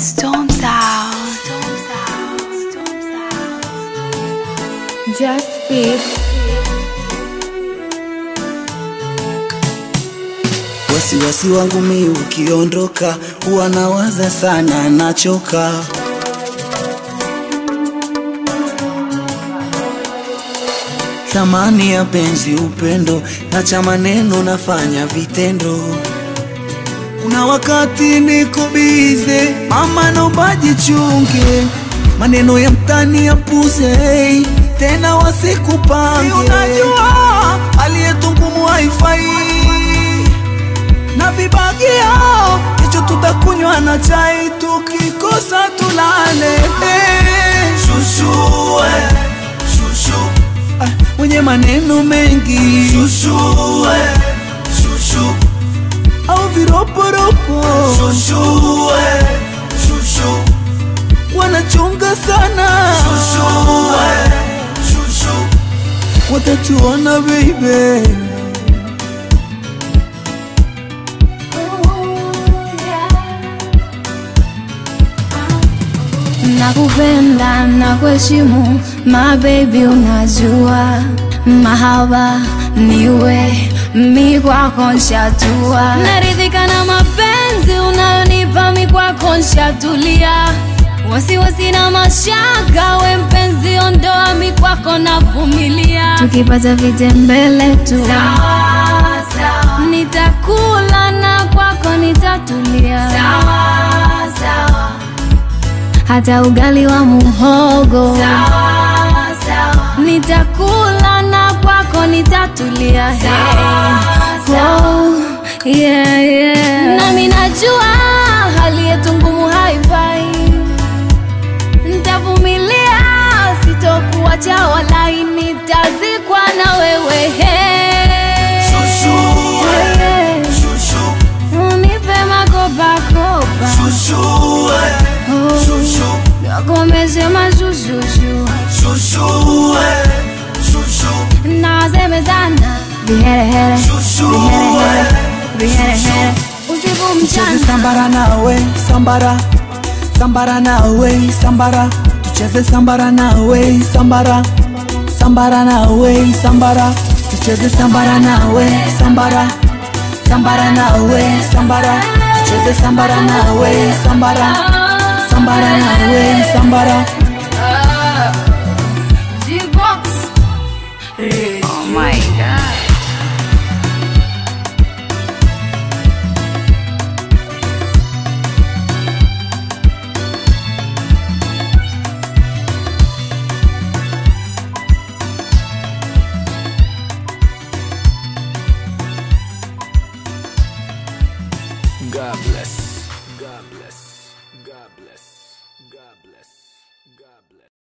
Storm Sound. Storm Sound. Storm Sound. Just speak. Wasiwasi wangu mi ukiondoka, huwa nawaza sana, nachoka. Thamani ya penzi, upendo na cha maneno, nafanya vitendo. Kuna wakati niko bize, mama, naomba jichunge, maneno ya mtani yapuze, hey, tena wasikupange. Si unajua aliyetungumu haifai na vibagio, hicho tutakunywa na chai, tukikosa tulale. Hey, shushu, eh, shushu, ah, mwenye maneno mengi shushu, eh, shushu au viroporopo shushu, eh, shushu wanachunga sana shushu, eh, shushu watatuona baby Nakupenda na kuheshimu my baby, unajua mahaba niwe mi kwako nshatua, naridhika na mapenzi unayonipa mi kwako nshatulia, wasiwasi na mashaka, we mpenzi ondoa mi kwako navumilia, tukipata vitembele tu nitakula na kwako nitatulia hata ugali wa muhogo nitakula na kwako nitatulia hey. oh, yeah, yeah. nami najua hali yetu ngumu haifai ntavumilia sitokuacha walai nitazikwa na wewe hey. Shushu, eh, Hey. shushu, unipe makopakopa shushu, eh, oh. shushu, nakomeze mazuzuzu shushu, eh, shushu, nasemezana viherehere shushu, viherehere eh, viherehere usiku Tucheze mchana sambara nawe sambara sambara nawe sambara tucheze sambara nawe sambara sambara nawe sambara tucheze sambara nawe sambara sambara nawe sambara tucheze sambara nawe sambara sambara nawe sambara G-Box. Oh my god. God bless. God bless. God bless. God bless. God bless.